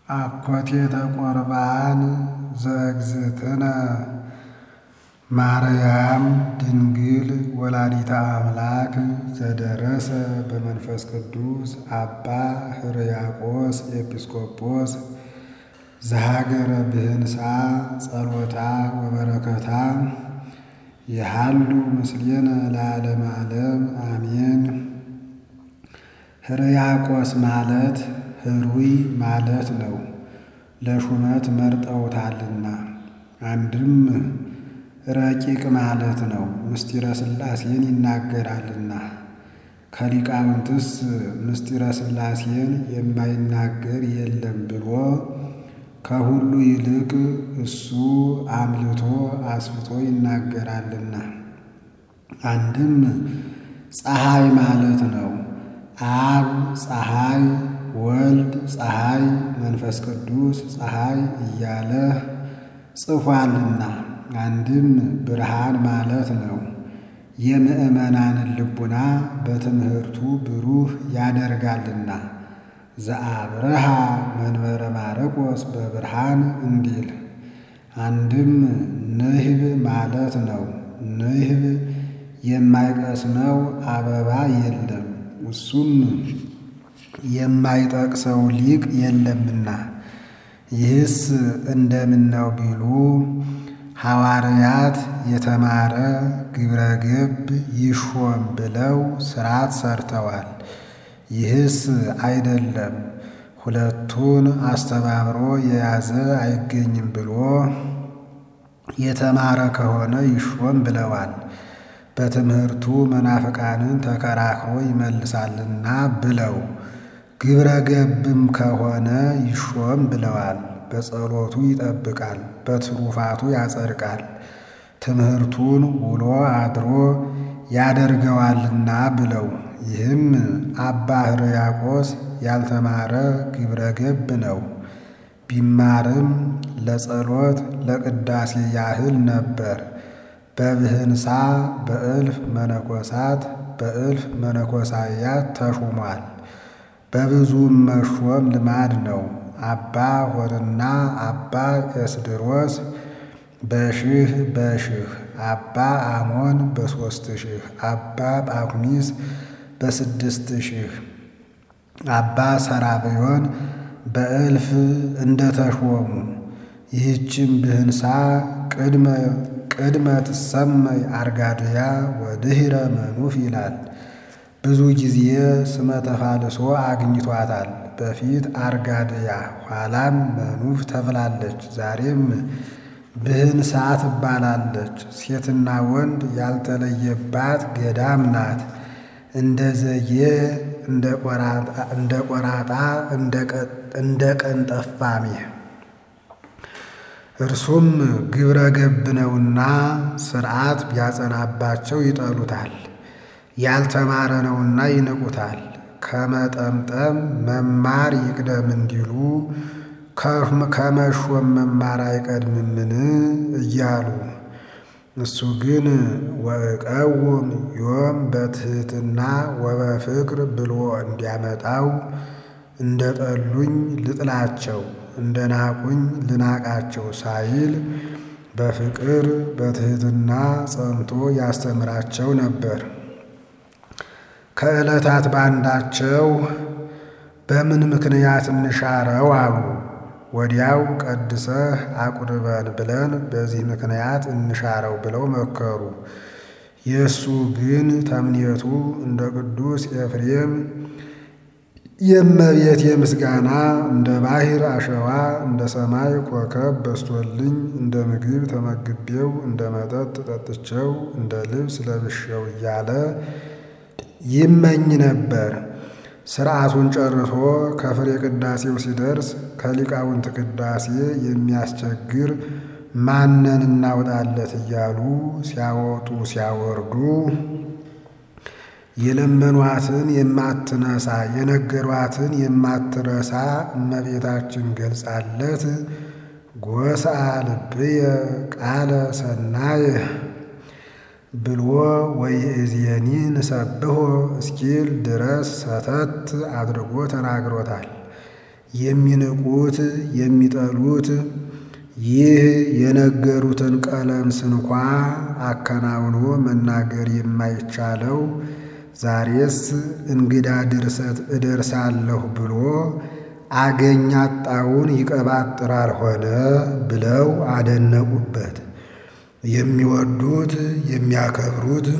አኮቴተ ቁርባን ዘእግዝእትነ ማርያም ድንግል ወላዲተ አምላክ ዘደረሰ በመንፈስ ቅዱስ አባ ሕርያቆስ ኤጲስቆጶስ ዘሀገረ ብህንሳ ጸሎታ ወበረከታ የሃሉ ምስሌነ ለዓለመ ዓለም አሜን። ሕርያቆስ ማለት ሕሩይ ማለት ነው። ለሹመት መርጠውታልና አንድም ረቂቅ ማለት ነው። ምስጢረ ሥላሴን ይናገራልና ከሊቃውንትስ ምስጢረ ሥላሴን የማይናገር የለም ብሎ ከሁሉ ይልቅ እሱ አምልቶ አስፍቶ ይናገራልና አንድም ፀሐይ ማለት ነው። አብ ፀሐይ፣ ወልድ ፀሐይ፣ መንፈስ ቅዱስ ፀሐይ እያለ ጽፏልና አንድም ብርሃን ማለት ነው። የምዕመናንን ልቡና በትምህርቱ ብሩህ ያደርጋልና ዘአብርሃ መንበረ ማርቆስ በብርሃን እንዲል አንድም ንህብ ማለት ነው። ንህብ የማይቀስመው አበባ የለም እሱም የማይጠቅሰው ሊቅ የለምና። ይህስ እንደምነው ቢሉ ሐዋርያት የተማረ ግብረ ገብ ይሾም ብለው ሥርዓት ሰርተዋል። ይህስ አይደለም ሁለቱን አስተባብሮ የያዘ አይገኝም ብሎ የተማረ ከሆነ ይሾም ብለዋል። በትምህርቱ መናፍቃንን ተከራክሮ ይመልሳልና ብለው ግብረ ገብም ከሆነ ይሾም ብለዋል። በጸሎቱ ይጠብቃል፣ በትሩፋቱ ያጸድቃል፣ ትምህርቱን ውሎ አድሮ ያደርገዋልና ብለው ይህም አባ ሕርያቆስ ያልተማረ ግብረ ገብ ነው። ቢማርም ለጸሎት ለቅዳሴ ያህል ነበር። በብህንሳ በእልፍ መነኮሳት በእልፍ መነኮሳያት ተሹሟል። በብዙም መሾም ልማድ ነው። አባ ሆርና አባ ኤስድሮስ በሽህ በሽህ አባ አሞን በሦስት ሺህ አባ ጳኩሚስ በስድስት ሺህ አባ ሰራብዮን በእልፍ እንደተሾሙ ይህችም ብህንሳ ቅድመ ቅድመ ትሰመይ አርጋድያ ወድኅረ መኑፍ ይላል። ብዙ ጊዜ ስመ ተፋልሶ አግኝቷታል። በፊት አርጋድያ ኋላም መኑፍ ተብላለች። ዛሬም ብህንሳ ትባላለች። ሴትና ወንድ ያልተለየባት ገዳም ናት። እንደ ዘዬ እንደ ቆራጣ እንደ ቀንጠፋሜ እርሱም ግብረ ገብ ነውና ሥርዓት ቢያጸናባቸው ይጠሉታል። ያልተማረ ነውና ይንቁታል። ከመጠምጠም መማር ይቅደም እንዲሉ ከመሾም መማር አይቀድምምን እያሉ እሱ ግን ወእቀውም ዮም በትሕትና ወበፍቅር ብሎ እንዲያመጣው እንደ ጠሉኝ ልጥላቸው እንደ ናቁኝ ልናቃቸው ሳይል በፍቅር በትሕትና ጸንቶ ያስተምራቸው ነበር። ከዕለታት ባንዳቸው በምን ምክንያት እንሻረው አሉ። ወዲያው ቀድሰህ አቁርበን ብለን በዚህ ምክንያት እንሻረው ብለው መከሩ። የእሱ ግን ተምኔቱ እንደ ቅዱስ ኤፍሬም የእመቤቴ ምስጋና እንደ ባሕር አሸዋ እንደ ሰማይ ኮከብ በስቶልኝ እንደ ምግብ ተመግቤው እንደ መጠጥ ጠጥቼው እንደ ልብስ ለብሼው እያለ ይመኝ ነበር። ሥርዓቱን ጨርሶ ከፍሬ ቅዳሴው ሲደርስ ከሊቃውንት ቅዳሴ የሚያስቸግር ማንን እናውጣለት እያሉ ሲያወጡ ሲያወርዱ የለመኗትን የማትነሳ የነገሯትን የማትረሳ እመቤታችን ገልጻለት ጎስአ ልብየ ቃለ ሰናየ ብሎ ወይእዜኒ ንሰብሖ እስኪል ድረስ ሰተት አድርጎ ተናግሮታል። የሚንቁት የሚጠሉት ይህ የነገሩትን ቀለም ስንኳ አከናውኖ መናገር የማይቻለው ዛሬስ እንግዳ ድርሰት እደርሳለሁ ብሎ አገኝ አጣውን ይቀባጥራል ሆነ ብለው አደነቁበት። የሚወዱት የሚያከብሩት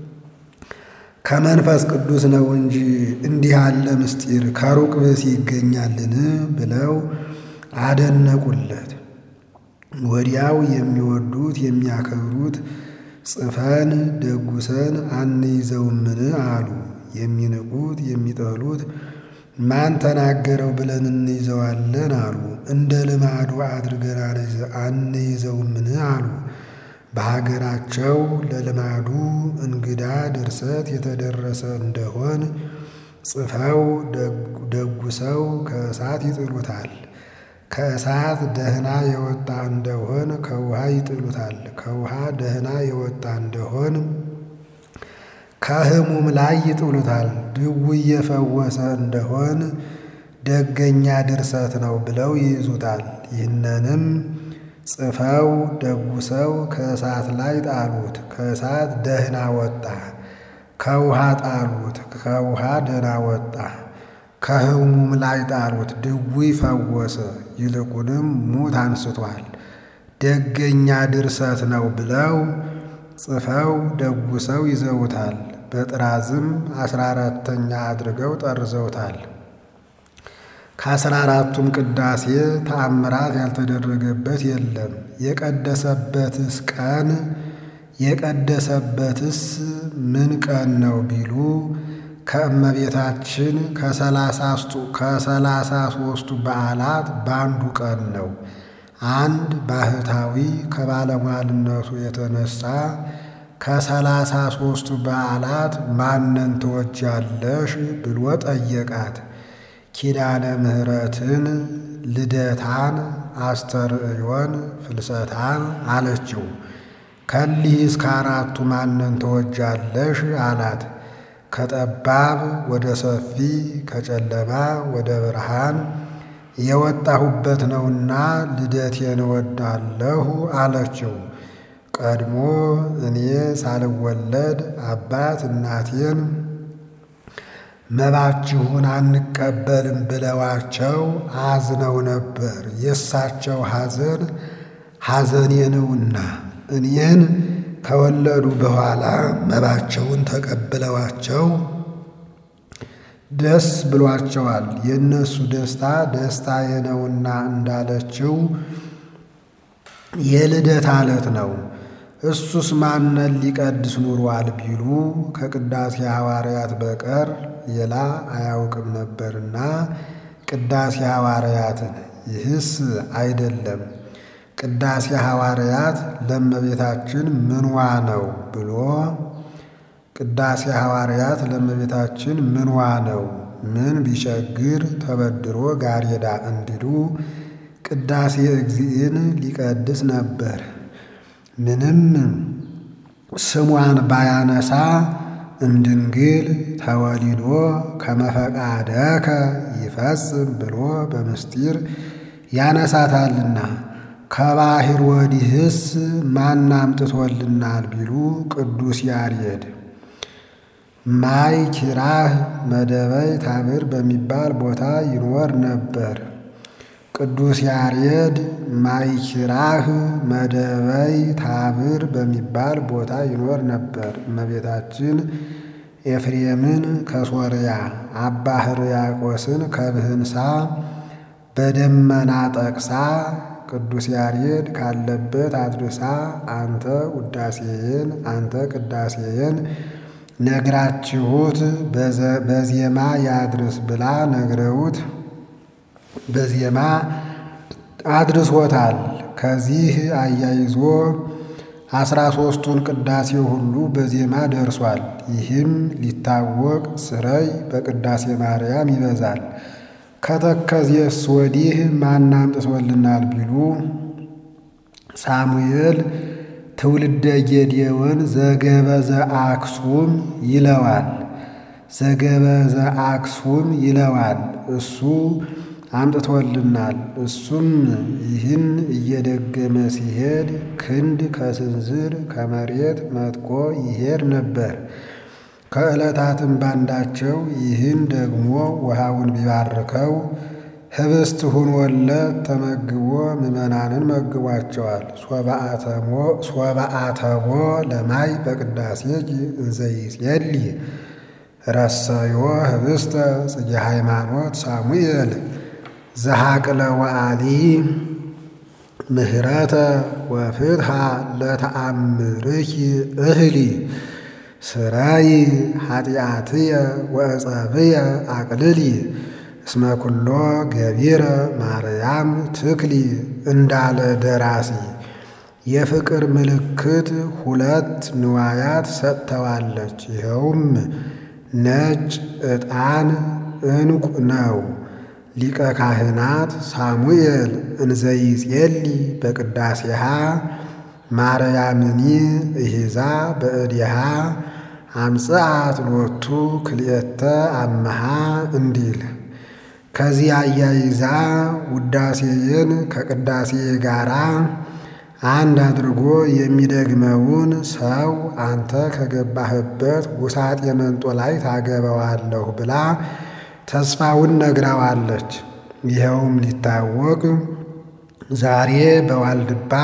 ከመንፈስ ቅዱስ ነው እንጂ እንዲህ ያለ ምስጢር ከሩቅ ብእሲ ይገኛልን? ብለው አደነቁለት። ወዲያው የሚወዱት የሚያከብሩት ጽፈን ደጉሰን አንይዘውምን አሉ። የሚንቁት የሚጠሉት ማን ተናገረው ብለን እንይዘዋለን አሉ። እንደ ልማዱ አድርገን አንይዘውምን አሉ። በሀገራቸው ለልማዱ እንግዳ ድርሰት የተደረሰ እንደሆን ጽፈው ደጉሰው ከእሳት ይጥሉታል። ከእሳት ደህና የወጣ እንደሆን ከውሃ ይጥሉታል። ከውሃ ደህና የወጣ እንደሆን ከሕሙም ላይ ይጥሉታል። ድውይ የፈወሰ እንደሆን ደገኛ ድርሰት ነው ብለው ይይዙታል። ይህንንም ጽፈው ደጉሰው ከእሳት ላይ ጣሉት። ከእሳት ደህና ወጣ። ከውሃ ጣሉት። ከውሃ ደህና ወጣ። ከሕሙም ላይ ጣሉት። ድውይ ፈወሰ። ይልቁንም ሙት አንስቷል። ደገኛ ድርሰት ነው ብለው ጽፈው ደጉሰው ይዘውታል። በጥራዝም አስራ አራተኛ አድርገው ጠርዘውታል። ከአስራ አራቱም ቅዳሴ ተአምራት ያልተደረገበት የለም። የቀደሰበትስ ቀን የቀደሰበትስ ምን ቀን ነው ቢሉ ከእመቤታችን ከሰላሳ ሦስቱ በዓላት በአንዱ ቀን ነው። አንድ ባህታዊ ከባለሟልነቱ የተነሳ ከሰላሳ ሦስቱ በዓላት ማንን ትወጃለሽ ብሎ ጠየቃት። ኪዳነ ምሕረትን፣ ልደታን፣ አስተርእዮን፣ ፍልሰታን አለችው። ከሊህ እስከ አራቱ ማንን ትወጃለሽ አላት። ከጠባብ ወደ ሰፊ ከጨለማ ወደ ብርሃን የወጣሁበት ነውና ልደቴን እወዳለሁ አለችው። ቀድሞ እኔ ሳልወለድ አባት እናቴን መባችሁን አንቀበልም ብለዋቸው አዝነው ነበር። የእሳቸው ሐዘን ሐዘኔ ነውና እኔን ከወለዱ በኋላ መባቸውን ተቀብለዋቸው ደስ ብሏቸዋል። የእነሱ ደስታ ደስታዬ ነውና እንዳለችው የልደት ዕለት ነው። እሱስ ማንን ሊቀድስ ኑሯል ቢሉ ከቅዳሴ ሐዋርያት በቀር ሌላ አያውቅም ነበርና ቅዳሴ ሐዋርያትን ይህስ አይደለም ቅዳሴ ሐዋርያት ለእመቤታችን ምንዋ ነው ብሎ ቅዳሴ ሐዋርያት ለእመቤታችን ምንዋ ነው ምን ቢቸግር ተበድሮ ጋሬዳ እንዲሉ ቅዳሴ እግዚእን ሊቀድስ ነበር። ምንም ስሟን ባያነሳ እምድንግል ተወሊዶ ከመፈቃደከ ይፈጽም ብሎ በምስጢር ያነሳታልና ከባሕር ወዲህስ ማን አምጥቶልናል ቢሉ ቅዱስ ያሬድ ማይ ኪራህ መደበይ ታብር በሚባል ቦታ ይኖር ነበር። ቅዱስ ያሬድ ማይ ኪራህ መደበይ ታብር በሚባል ቦታ ይኖር ነበር። እመቤታችን ኤፍሬምን ከሶርያ አባ ሕርያቆስን ከብህንሳ በደመና ጠቅሳ ቅዱስ ያሬድ ካለበት አድርሳ አንተ ውዳሴዬን አንተ ቅዳሴዬን ነግራችሁት በዜማ ያድርስ ብላ ነግረውት በዜማ አድርሶታል። ከዚህ አያይዞ አስራ ሦስቱን ቅዳሴ ሁሉ በዜማ ደርሷል። ይህም ሊታወቅ ስረይ በቅዳሴ ማርያም ይበዛል። ከተከዜስ ወዲህ ማን አምጥቶልናል ቢሉ ሳሙኤል ትውልደ ጌዴዎን ዘገበዘ አክሱም ይለዋል። ዘገበዘ አክሱም ይለዋል። እሱ አምጥቶልናል። እሱም ይህን እየደገመ ሲሄድ ክንድ ከስንዝር ከመሬት መጥቆ ይሄድ ነበር። ከዕለታትም ባንዳቸው ይህን ደግሞ ውሃውን ቢባርከው ህብስት ሁኖለት ተመግቦ ምዕመናንን መግቧቸዋል። ሶበአተቦ ለማይ በቅዳሴ እንዘይጼሊ ረሰዮ ህብስተ ጽጌ ሃይማኖት ሳሙኤል ዘሐቅለ ወአሊ ምህረተ ወፍትሐ ለተአምርኪ እህሊ ስራይ ኃጢአትየ ወዕጸብየ አቅልሊ እስመ ኩሎ ገቢረ ማርያም ትክሊ እንዳለ ደራሲ የፍቅር ምልክት ሁለት ንዋያት ሰጥተዋለች። ይኸውም ነጭ ዕጣን ዕንቁ ነው። ሊቀ ካህናት ሳሙኤል እንዘይጼሊ በቅዳሴሃ ማርያምኒ እሂዛ በእዲሃ አምጽአት ሎቱ ክልኤተ አመሃ እንዲል ከዚህ አያይዛ ውዳሴዬን ከቅዳሴ ጋራ አንድ አድርጎ የሚደግመውን ሰው አንተ ከገባህበት ውሳጤ መንጦ ላይ ታገባዋለሁ ብላ ተስፋውን ነግራዋለች። ይኸውም ሊታወቅ ዛሬ በዋልድባ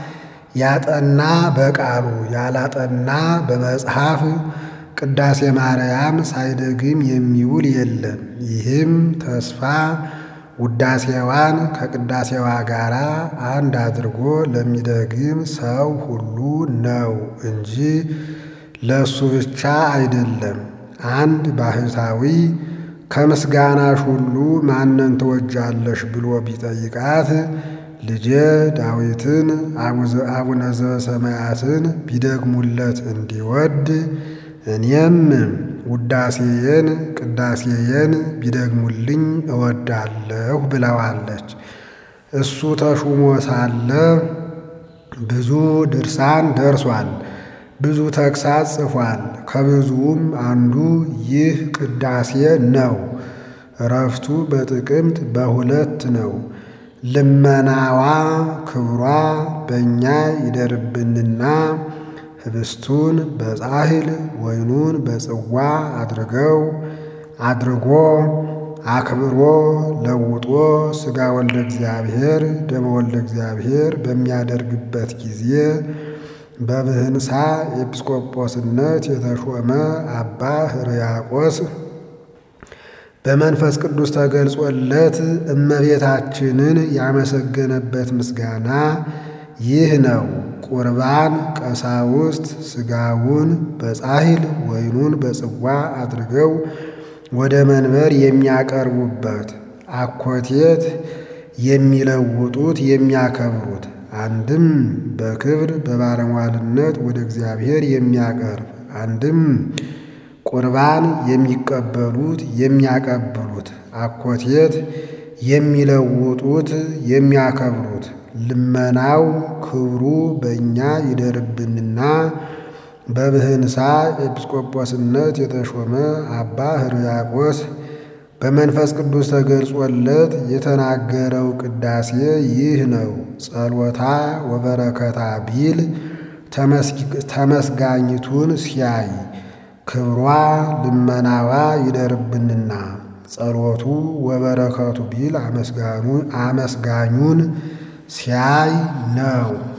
ያጠና በቃሉ ያላጠና በመጽሐፍ ቅዳሴ ማርያም ሳይደግም የሚውል የለም። ይህም ተስፋ ውዳሴዋን ከቅዳሴዋ ጋር አንድ አድርጎ ለሚደግም ሰው ሁሉ ነው እንጂ ለእሱ ብቻ አይደለም። አንድ ባህታዊ ከምስጋናሽ ሁሉ ማንን ትወጃለሽ ብሎ ቢጠይቃት ልጄ ዳዊትን አቡነ ዘበሰማያትን ቢደግሙለት እንዲወድ እኔም ውዳሴዬን ቅዳሴዬን ቢደግሙልኝ እወዳለሁ ብለዋለች። እሱ ተሹሞ ሳለ ብዙ ድርሳን ደርሷል፣ ብዙ ተግሳጽ ጽፏል። ከብዙውም አንዱ ይህ ቅዳሴ ነው። እረፍቱ በጥቅምት በሁለት ነው። ልመናዋ ክብሯ በእኛ ይደርብንና ህብስቱን በጻሕል ወይኑን በጽዋ አድርገው አድርጎ አክብሮ ለውጦ ሥጋ ወልደ እግዚአብሔር ደመ ወልደ እግዚአብሔር በሚያደርግበት ጊዜ በብህንሳ ኤጲስቆጶስነት የተሾመ አባ ሕርያቆስ በመንፈስ ቅዱስ ተገልጾለት እመቤታችንን ያመሰገነበት ምስጋና ይህ ነው። ቁርባን ቀሳውስት ሥጋውን በጻሕል ወይኑን በጽዋ አድርገው ወደ መንበር የሚያቀርቡበት፣ አኮቴት የሚለውጡት የሚያከብሩት፣ አንድም በክብር በባለሟልነት ወደ እግዚአብሔር የሚያቀርብ አንድም ቁርባን የሚቀበሉት የሚያቀብሉት፣ አኮቴት የሚለውጡት የሚያከብሩት ልመናው ክብሩ በእኛ ይደርብንና በብህንሳ ኤጲስቆጶስነት የተሾመ አባ ሕርያቆስ በመንፈስ ቅዱስ ተገልጾለት የተናገረው ቅዳሴ ይህ ነው። ጸሎታ ወበረከታ ቢል ተመስጋኝቱን ሲያይ ክብሯ ልመናዋ ይደርብንና ጸሎቱ ወበረከቱ ቢል አመስጋኙን ሲያይ ነው።